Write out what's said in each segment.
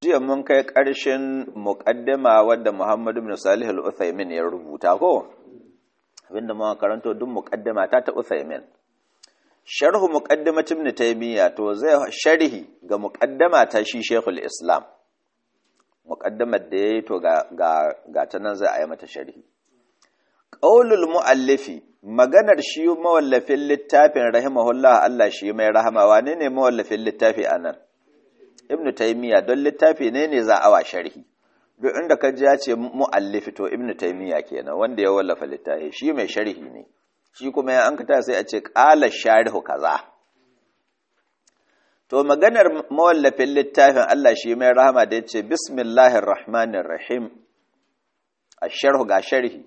jiya mun kai ƙarshen muƙaddima wadda Muhammadu bin Salih al-Uthaymin ya rubuta ko abinda muka karanto duk muƙaddima ta ta Uthaymin sharhu muqaddimat ibn Taymiyyah to zai sharhi ga muƙaddama ta shi Sheikhul Islam muƙaddamar da yayi to ga ga ga ta nan zai a yi mata sharhi qaulul muallifi maganar shi mawallafin littafin rahimahullah Allah shi mai rahama wane ne mawallafin littafi anan ibn taymiya don littafi ne ne za a wa sharhi duk inda ka ji ya ce muallifi to ibn taymiya kenan wanda ya wallafa littafi shi mai sharhi ne shi kuma ya an kata sai a ce qala sharihu kaza to maganar mawallafin littafin Allah shi mai rahama da yace bismillahir rahmanir rahim asharhu ga sharhi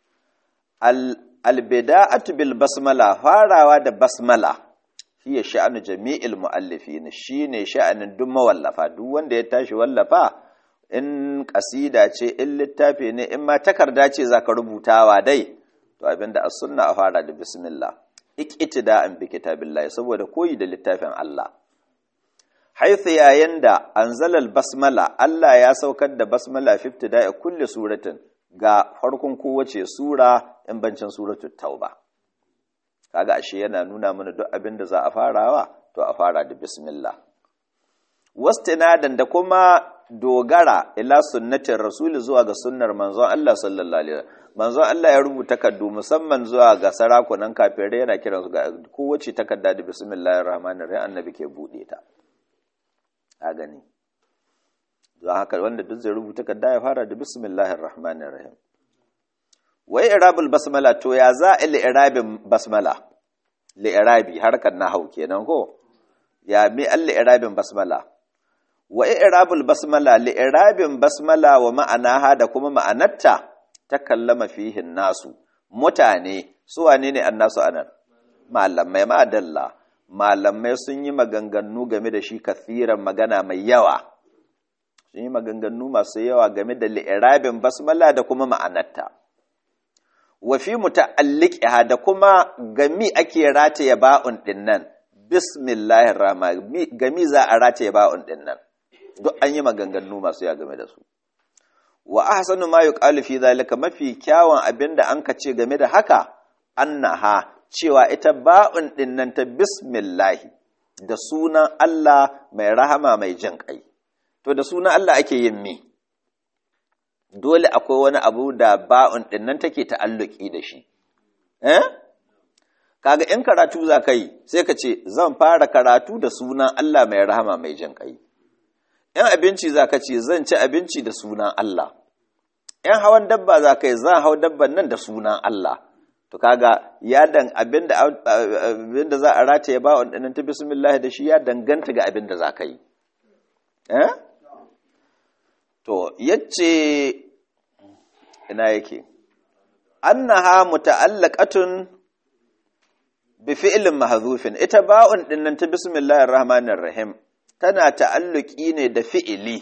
albida'atu bil basmala farawa da basmala hiya sha'anu jami'il mu'allifin shine sha'anin duk mawallafa duk wanda ya tashi wallafa in kasida ce in littafi ne in ma takarda ce zaka rubutawa dai to abinda as-sunna a fara da bismillah iqtida'an bi kitabillahi saboda koyi da littafin Allah haythu yayin da anzalal basmala Allah ya saukar da basmala fi ibtida'i kulli suratin ga farkon kowace sura in bancin suratul tauba kaga ashe yana nuna mana duk abin da za a farawa to a fara da bismillah wastinadan da kuma dogara ila sunnatin rasuli zuwa ga sunnar manzon Allah sallallahu alaihi wasallam manzon Allah ya rubuta kaddu musamman zuwa ga sarakunan kafirai yana kiransu ga kowace takarda da bismillahir rahmanir rahim annabi ke bude ta a gani don haka wanda duk zai rubuta kadda ya fara da bismillahir rahmanir rahim wai irabul basmala to ya za a li'irabin basmala li'irabi harkar nahau kenan ko ya mi al li'irabin basmala wa irabul basmala li'irabin basmala wa ma'anaha da kuma ma'anarta ta kallama fihin nasu mutane su wane ne annasu anan malamai ma'adalla malamai sun yi maganganu game da shi kathiran magana mai yawa sun yi maganganu masu yawa game da li'irabin basmala da kuma ma'anarta wa fi muta'alliqiha da kuma gami ake rataye ba'un dinnan bismillahir rahman gami za a rataye ba'un dinnan duk an yi maganganu masu yawa game da su wa ahsanu ma yuqalu fi zalika mafi kyawun abinda an ka ce game da haka annaha cewa ita ba'un dinnan ta bismillahi da sunan Allah mai rahama mai jin kai to da sunan Allah ake yin mi dole akwai wani abu da ba'un ɗin nan take ta'alluki da shi eh kaga in karatu za ka yi sai ka ce zan fara karatu da sunan Allah mai rahama mai jin kai in abinci za ka ce zan ci abinci da sunan Allah in hawan dabba za ka yi zan hau dabban nan da sunan Allah to kaga ya dan abinda abinda za a rataye ba'un ɗin nan ta bismillah da shi ya danganta ga abinda za ka yi eh To, yace ina yake, annaha muta'allaqatun bi fi'lin mahzufin ita ba'un dinnan ta bismillahir rahmanir rahim tana ta'alluki ne da fi'ili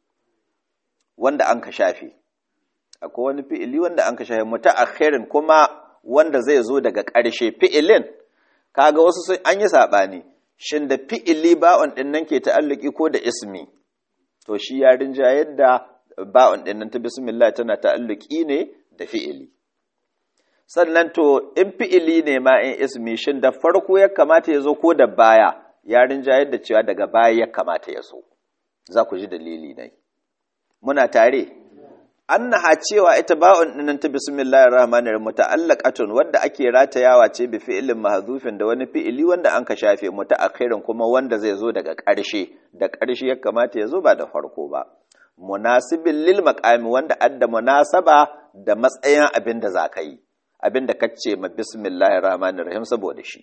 wanda an ka shafe akwai wani fi'ili wanda an ka shafe muta'akhirin kuma wanda zai zo daga ƙarshe fi'ilin kaga wasu sun an yi sabani shin da fi'ili ba'un dinnan ke ta'alluki ko da ismi to shi ya rinja yadda ba'un ɗin nan ta bismillah tana ta'alluki ne da fi'ili sannan to in fi'ili ne ma in ismi shin da farko ya kamata ya zo ko da baya ya rinja yadda cewa daga baya ya kamata ya zo za ku ji dalili ne muna tare annaha cewa ita ba'un ɗin nan ta bismillahir rahmanir rahim muta'allaqatun wadda ake ratayawa ce bi fi'ilin mahdhufin da wani fi'ili wanda an ka shafe mutaakhirin kuma wanda zai zo daga ƙarshe da ƙarshe ya kamata ya zo ba da farko ba munasibin lil maqami wanda adda munasaba da matsayin abin da zaka yi abin da kace ma bismillahir rahmanir rahim saboda shi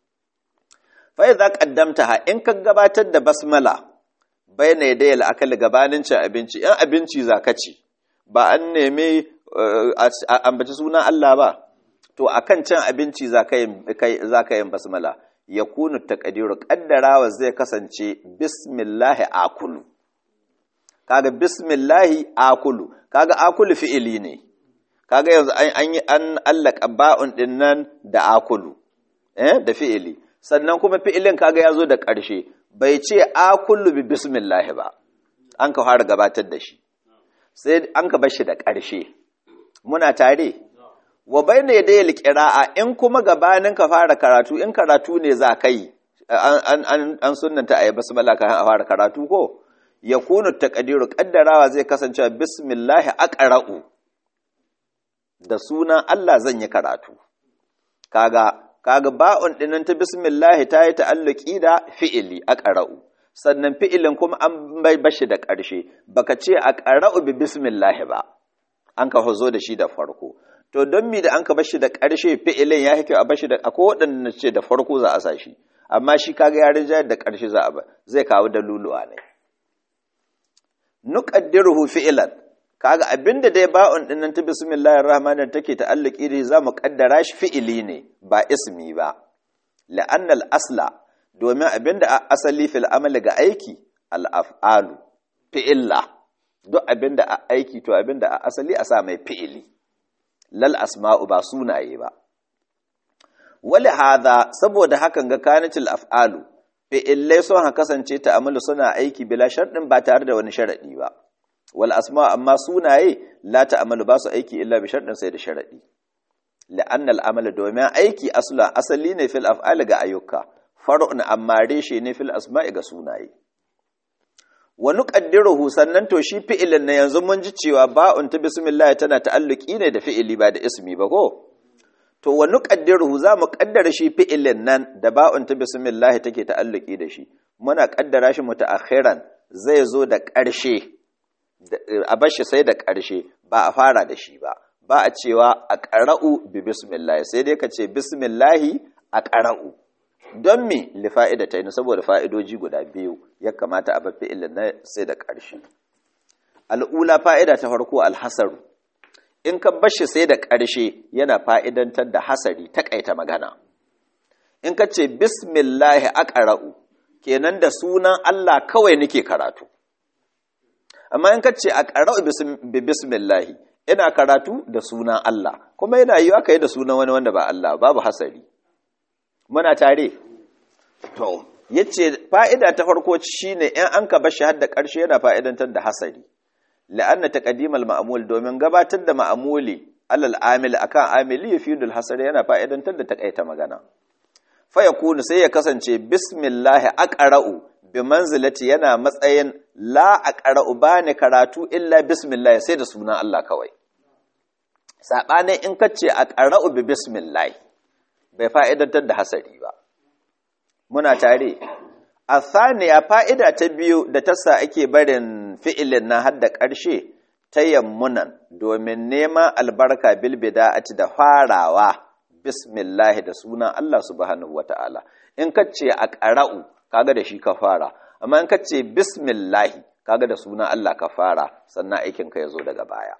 fa idza qaddamtaha in ka gabatar da basmala bayna yadayil akal gabanin cin abinci in abinci zaka ci ba an nemi ambaci sunan Allah ba to akan cin abinci zaka yin basmala ya kunu taƙadiru ƙaddarawa zai kasance bismillahi akulu kaga bismillahi akulu kaga akulu fi'ili ne kaga yanzu an yi an allaka ba'un din nan da akulu eh da fi'ili sannan kuma fi'ilin kaga ya zo da ƙarshe bai ce akulu bi bismillahi ba an ka fara gabatar da shi sai an ka bar shi da ƙarshe muna tare wa bayna yadayil qira'a in kuma gabanin ka fara karatu in karatu ne za kai an an an sunnanta ayi basmala kan a fara karatu ko yakunu taqdiru qaddarawa zai kasance bismillah aqra'u da sunan Allah zan yi karatu kaga kaga ba'un dinnan ta bismillah ta yi ta'alluki da fi'ili aqra'u sannan fi'ilin kuma an bai bashi da ƙarshe baka ce aqra'u bi bismillah ba an ka hozo da shi da farko to don mi da an ka bashi da ƙarshe fi'ilin ya hike a bashi da akwai waɗanda ce da farko za a sa shi amma shi kaga ya rinja da ƙarshe za a ba zai kawo daluluwa ne nuqaddiruhu fi'lan kaga abinda dai ba'un din nan ta bismillahir rahmanir take ta'alluki da za mu kaddara shi fi'ili ne ba ismi ba la'anna al-asla domin abinda asali fil amali ga aiki al-af'alu fi'illa duk abinda a aiki to abinda a asali a sa mai fi'ili lal asma'u ba sunaye ba wali hadha saboda hakan ga kanatil af'alu fi'illai sun ha kasance ta'amalu suna aiki bila sharɗin ba tare da wani sharaɗi ba wal asma amma sunaye la ta'amalu ba su aiki illa bi sharɗin sai da sharaɗi la'anna al'amala domin aiki asla asali ne fil af'ali ga ayyuka far'un amma reshe ne fil asma'i ga sunaye wa nuqaddiruhu sannan to shi fi'ilin na yanzu mun ji cewa ba'un ta bismillah tana ta'alluki ne da fi'ili ba da ismi ba ko to wa nuqaddiruhu za mu kaddara shi fi'ilin nan da ba'un ta bismillah take ta'alluki da shi muna kaddara shi mutaakhiran zai zo da ƙarshe a bar shi sai da ƙarshe ba a fara da shi ba ba a cewa a ƙara'u bi bismillah sai dai ka ce bismillahi a ƙara'u don me li fa'ida ta yi saboda fa'idoji guda biyu ya kamata a bar fi'ilin na sai da ƙarshe al'ula fa'ida ta farko alhasaru in ka bashi sai da ƙarshe yana fa'idantar da hasari taƙaita magana in ka ce bismillahi aqra'u kenan da sunan Allah kawai nake karatu amma in ka ce aqra'u bi bismillahi ina karatu da sunan Allah kuma yana yi aka yi da sunan wani wanda ba Allah babu hasari muna tare to yace fa'ida ta farko shine in an ka bashi har da ƙarshe yana fa'idantar da hasari la'anna taqdimal ma'mul domin gabatar da ma'muli alal amil akan amili yufidul hasar yana fa'idantar da takaita magana fa yakunu sai ya kasance bismillah aqra'u bi manzilati yana matsayin la aqra'u bani karatu illa bismillah sai da sunan Allah kawai sabanin in kace aqra'u bi bismillah bai fa'idantar da hasari ba muna tare a saniya fa'ida ta biyu da tasa ake barin fi'ilin na hadda ƙarshe ta yammunan domin neman albarka bilbida'ati da farawa bismillahi da sunan Allah subhanahu wa ta'ala in ka ce a ƙara'u kaga da shi ka fara amma in ka ce bismillahi kaga da sunan Allah ka fara sannan aikinka ya zo daga baya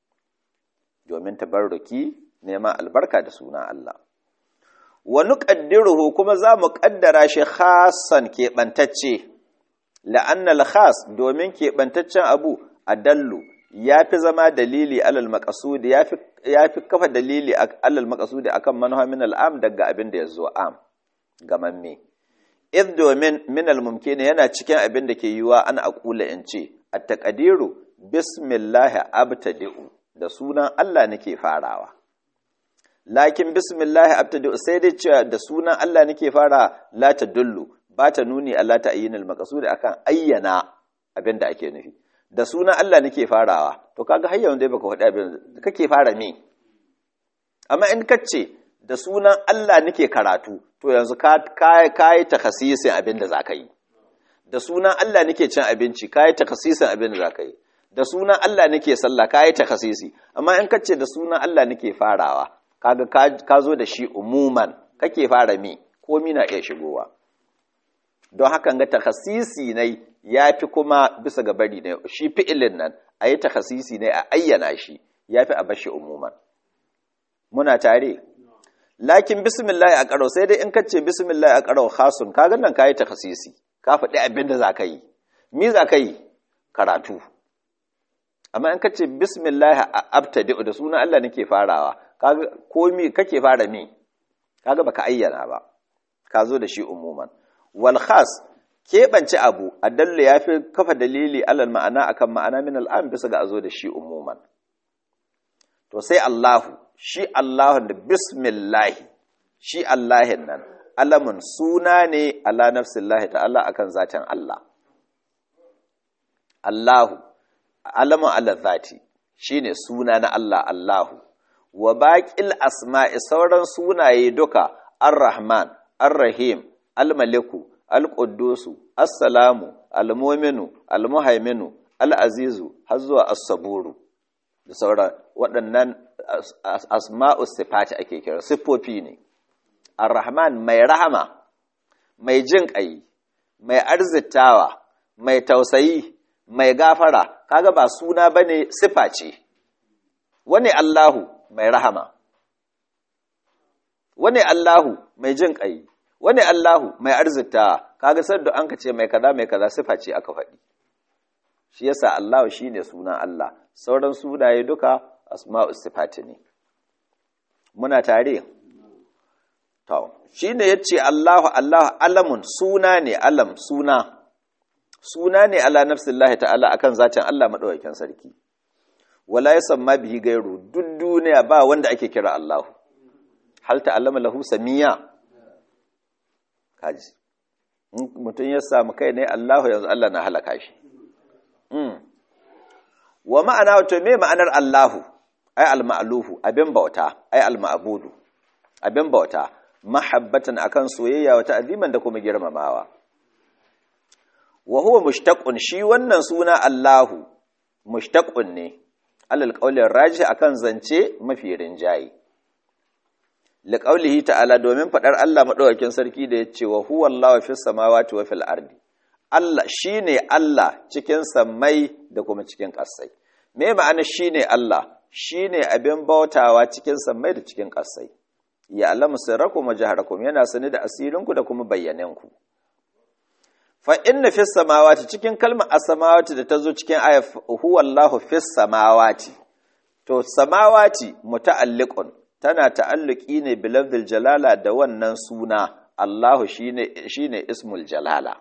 domin tabarruki neman albarka da sunan Allah wa nuqaddiruhu kuma za mu ƙaddara shi khasan keɓantacce la'annal khas domin keɓantaccen abu adallu ya fi zama dalili alal maqsudi ya fi kafa dalili alal maqsudi akan manuha min al'am daga abin da ya zo am gamamme id domin min al-mumkin yana cikin abin da ke yiwa an aqula in ce at-taqdiru bismillah abtadi'u da sunan Allah nake farawa lakin bismillah abtadi'u sai dai cewa da sunan Allah nake fara la tadullu ba ta nuni Allah ta ayyana al-maqsud akan ayyana abin da ake nufi da sunan Allah nake farawa to kaga har yanzu dai baka faɗi abin da kake fara me amma in kace da sunan Allah nake karatu to yanzu ka kai kai takhasisin abin da zaka yi da sunan Allah nake cin abinci kai takhasisin abin da zaka yi da sunan Allah nake sallah kai takhasisi amma in kace da sunan Allah nake farawa kaga ka zo da shi umuman kake fara me komi na iya shigowa don hakan ga takhasisi ne ya fi kuma bisa ga bari ne shi fi'ilin nan a yi takhasisi ne a ayyana shi ya fi a bashi umuman muna tare lakin bismillah a ƙaro sai dai in ka ce bismillah a ƙaro khasun ka nan ka yi takhasisi ka faɗi abin da za ka yi mi za ka yi karatu amma in ka ce bismillah a abtadi da sunan Allah nake farawa kaga komi kake fara mi kaga baka ayyana ba ka zo da shi umuman wal khas keɓance abu adallu ya fi kafa dalili alal ma'ana akan ma'ana min al'am bisa ga azo da shi umuman to sai Allahu shi Allahun da bismillahi shi Allahin nan alamun suna ne ala nafsillahi ta'ala akan zatin Allah Allahu alamun ala zati shine suna na Allah Allahu wa baƙil asma'i sauran sunaye duka ar-rahman ar-rahim al-maliku al-quddusu as-salamu al-mu'minu al-muhaiminu al-azizu har zuwa as-saburu da sauran waɗannan asma'u sifati ake kira siffofi ne ar-rahman mai rahama mai jin ƙai mai arzitawa mai tausayi mai gafara kaga ba suna bane sifa ce wani Allahu mai rahama wani Allahu mai jin ƙai wani Allahu mai arzita kaga sadda an ka ce mai kaza mai kaza sifa ce aka faɗi shi yasa Allahu shine sunan Allah sauran sunaye duka asma'u sifati ne muna tare to shine yace Allahu Allahu alamun suna ne alam suna suna ne ala nafsillahi ta'ala akan zatin Allah madaukakin sarki wala yasamma bihi gairu duk duniya ba wanda ake kira Allahu hal ta'allama lahu samiya kaji mutum ya samu kai ne Allahu yanzu Allah na halaka shi wa ma'ana to me ma'anar Allahu ai al-ma'luhu abin bauta ai al-ma'budu abin bauta mahabbatan akan soyayya wa ta'ziman da kuma girmamawa wa huwa mushtaqun shi wannan suna Allahu mushtaqun ne alal qawli raji akan zance mafi rinjayi liqaulihi ta'ala domin fadar Allah madaukakin sarki da yace wa huwa Allahu fis samawati wa fil ardi Allah shine Allah cikin sammai da kuma cikin ƙasai me ma'ana shine Allah shine abin bautawa cikin sammai da cikin ƙasai ya alamu sirrakum wa jaharakum yana sani da asirinku da kuma bayyanenku fa inna fis samawati cikin kalmar as-samawati da tazo cikin ayat huwa Allahu fis samawati to samawati muta'alliqun tana ta'alluki ne bi lafzil jalala da wannan suna Allahu shine shine ismul jalala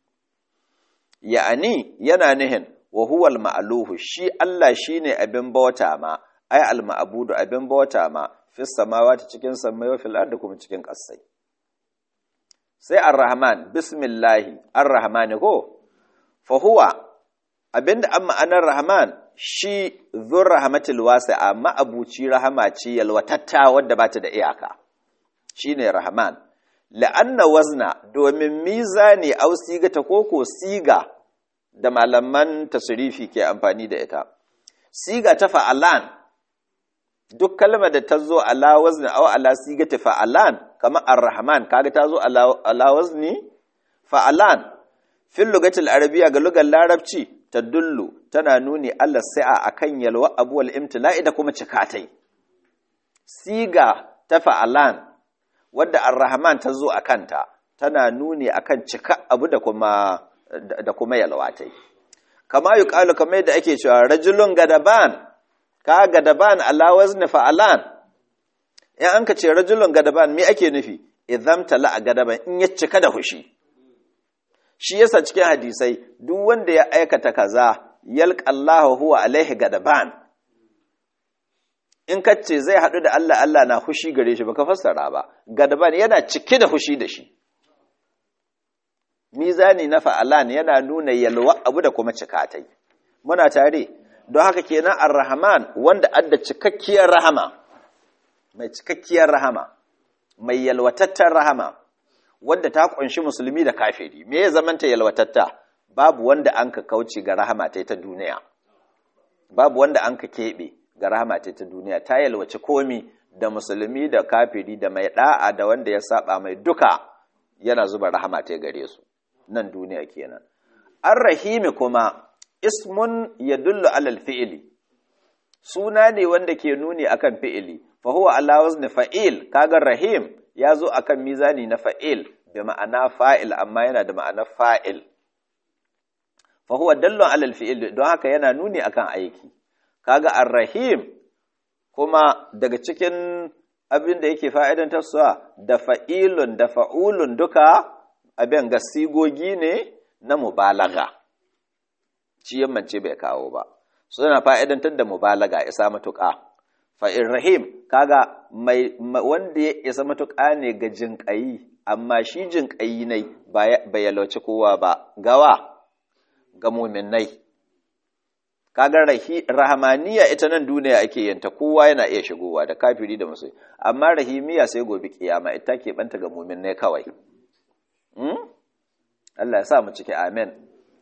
ya'ani yana nihin wa huwa al-ma'luhu shi Allah shine abin bauta ma ai al-ma'budu abin bauta ma fis samawati cikin samai wa fil ardi kuma cikin ƙasai sai ar-rahman bismillahi ar-rahmani ko fa huwa abinda an ma'anar rahman shi zur rahmatil wasi'a ma'abuci rahama ce yalwatatta wadda bata da iyaka shine rahman la'anna wazna domin mizani au siga ta koko siga da malaman tasrifi ke amfani da ita siga ta fa'alan duk kalmar da ta zo ala wazni aw ala sigati fa'alan kamar ar-rahman kaga ta zo ala wazni fa'alan fil lugatil arabiyya ga lugar larabci tadullu tana nuni Allah sa'a akan yalwa abuwal imtila'i da kuma cikatai siga ta fa'alan wadda ar-rahman ta zo akanta tana nuni akan cika abu da kuma da kuma yalwatai kama yuqalu kamar yadda ake cewa rajulun gadaban ka gadaban ala wazni fa'alan in an ka ce rajulun gadaban me ake nufi idan tala a gadaban in ya cika da hushi shi yasa cikin hadisai duk wanda ya aikata kaza yalqallahu huwa alaihi gadaban in ka ce zai haɗu da Allah Allah na hushi gare shi baka fassara ba gadaban yana cike da hushi da shi mizani na fa'alan yana nuna yalwa abu da kuma cikatai muna tare don haka kenan ar-rahman wanda adda cikakkiyar rahama mai cikakkiyar rahama mai yalwatattar rahama wanda ta kunshi musulmi da kafiri me ya zamanta yalwatatta babu wanda an ka kauce ga rahama ta ta duniya babu wanda an ka keɓe ga rahama ta ta duniya ta yalwaci komi da musulmi da kafiri da mai da'a da wanda ya saba mai duka yana zuba rahama ta gare su nan duniya kenan ar-rahimi kuma ismun yadullu alal fi'ili suna ne wanda ke nuni akan fi'ili fa huwa ala wazni fa'il kaga rahim ya zo akan mizani na fa'il bi ma'ana fa'il amma yana da ma'ana fa'il fa huwa dallun alal fi'il don haka yana nuni akan aiki kaga ar-rahim kuma daga cikin abin da yake fa'idan tasuwa da fa'ilun da fa'ulun duka abin ga sigogi ne na mubalaga shi yammance bai kawo ba suna fa'idantar da mubalaga isa matuƙa fa'in rahim kaga mai wanda ya isa matuƙa ne ga jinƙayi amma shi jinƙayi ne bai yalwaci kowa ba gawa ga muminai kaga rahamaniya ita nan duniya ake yanta kowa yana iya shigowa da kafiri da musulmi amma rahimiya sai gobe kiyama ita ke banta ga muminai kawai Allah ya sa mu ciki amen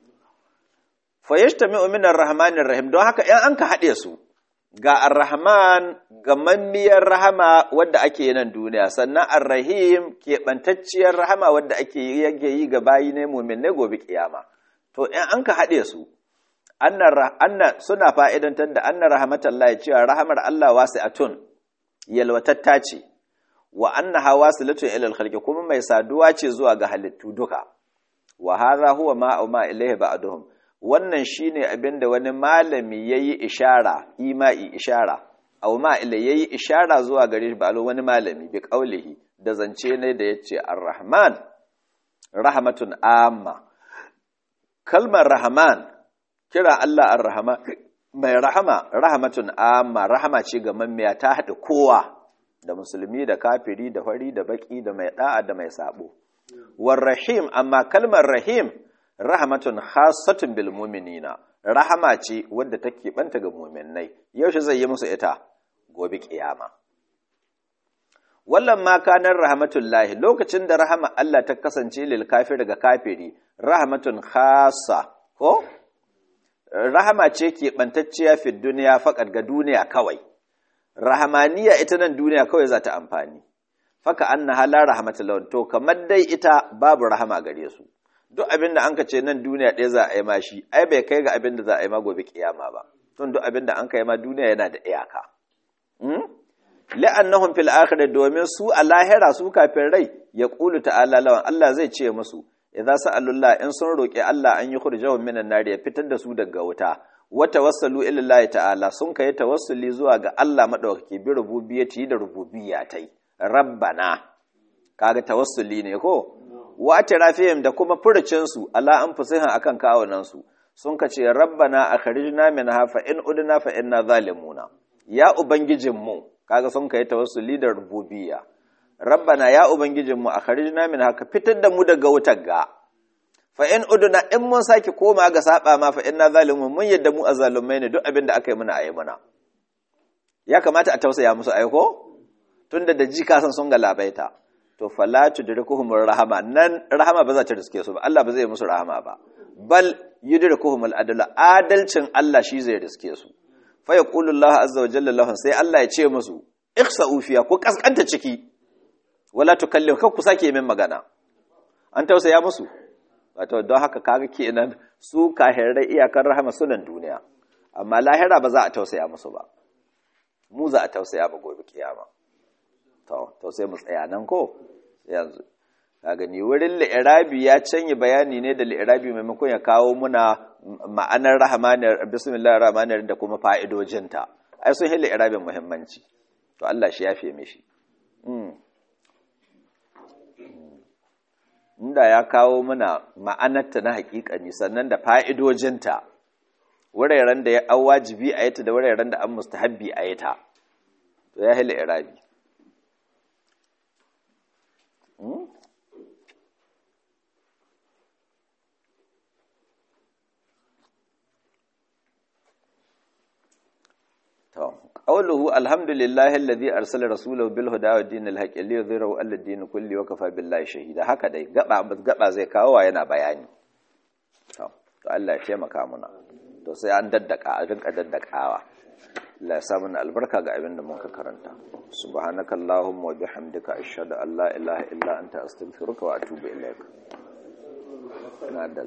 fa yashtami'u min ar-rahmanir rahim don haka in an ka haɗe su ga ar-rahman ga mammiyar rahama wadda ake yi nan duniya sannan ar-rahim keɓantacciyar rahama wadda ake yage yi ga bayi ne mumin ne gobe kiyama to in an ka haɗe su anna suna fa'idantar da anna rahmatallahi cewa rahamar Allah wasi'atun yalwatatta ce wa annaha wasilatun ila al kuma mai saduwa ce zuwa ga halittu duka wa hadha huwa ma ma ilayhi ba'duhum wannan shine abinda wani malami yayi ishara imai ishara aw ma ila yayi ishara zuwa gare shi ba wani malami bi qaulihi da zance ne da yace ar-rahman rahmatun amma kalmar rahman kira Allah ar-rahman mai rahama rahmatun amma rahama ce ga mammiya ta hada kowa da musulmi da kafiri da fari da baki da mai da'a da mai sabo war rahim amma kalmar rahim rahmatun khassatun bil mu'minina rahama ce wadda take banta ga mu'minnai yaushe zai yi musu ita gobe kiyama wallan ma kanar rahmatullahi lokacin da rahama Allah ta kasance lil kafir ga kafiri rahmatun khassa ko rahama ce ke bantacciya fi duniya faqat ga duniya kawai rahamaniya ita nan duniya kawai za ta amfani faka anna hala rahmatullahi to kamar dai ita babu rahama gare su duk abin da an ka ce nan duniya ɗaya za a yi ma shi ai bai kai ga abin da za a yi ma gobe kiyama ba tun duk abin da an kai ma duniya yana da iyaka la'annahum fil akhirah domin su a lahira su kafin rai ya qulu ta'ala lawan Allah zai ce musu idza sa'alullah in sun roki Allah an yi khurjahum minan nar ya fitar da su daga wuta wa tawassalu ila Allah ta'ala sun kai tawassuli zuwa ga Allah madaukaki bi rububiyyati da rububiyyatai rabbana kaga tawassuli ne ko wa atrafihim da kuma furucin su ala anfusihim akan kawunan su sun kace rabbana akhrijna minha fa in udna fa inna zalimuna ya ubangijinmu kaga sun kai tawassuli da rububiyya rabbana ya ubangijinmu akhrijna minha ka fitar da mu daga wutar ga fa in udna in mun saki koma ga saba ma fa inna zalimun mun yadda mu azalumai ne duk abin da aka yi muna ayi muna ya kamata a tausaya musu aiko tunda da ji kasan sun galabaita to fala tudrikuhum rahama nan rahama ba za ta riske su ba Allah ba zai musu rahama ba bal yudrikuhum al-adl adalcin Allah shi zai riske su fa yaqulu Allah azza wa jalla lahum sai Allah ya ce musu ikhsa'u fiya ku kaskanta ciki wala tukallimu kar ku sake min magana an tausaya musu wato don haka kaga kenan su kahirai iyakar rahama sunan duniya amma lahira ba za a tausaya musu ba mu za a tausaya ba gobe kiyama to to sai mu tsaya nan ko yanzu ka gani wurin li'irabi ya canye bayani ne da li'irabi maimakon ya kawo muna ma'anar rahmanir bismillahir rahmanir da kuma fa'idojinta ai sun hin li'irabin muhimmanci to Allah shi yafe mishi inda ya kawo muna ma'anarta na hakikani sannan da fa'idojinta wuraren da ya an wajibi a yata da wuraren da an mustahabbi a yata to ya hila irabi قوله الحمد لله الذي ارسل رسوله بالهدى ودين الحق ليظهره على الدين كله وكفى بالله شهيدا haka dai gaba gaba zai kawo wa yana bayani to to Allah ya taimaka muna to sai an daddaka a rinka daddakawa Allah ya sa mana albarka ga abin da muka karanta subhanakallahumma wa bihamdika ashhadu an la ilaha illa anta astaghfiruka wa atubu ilaik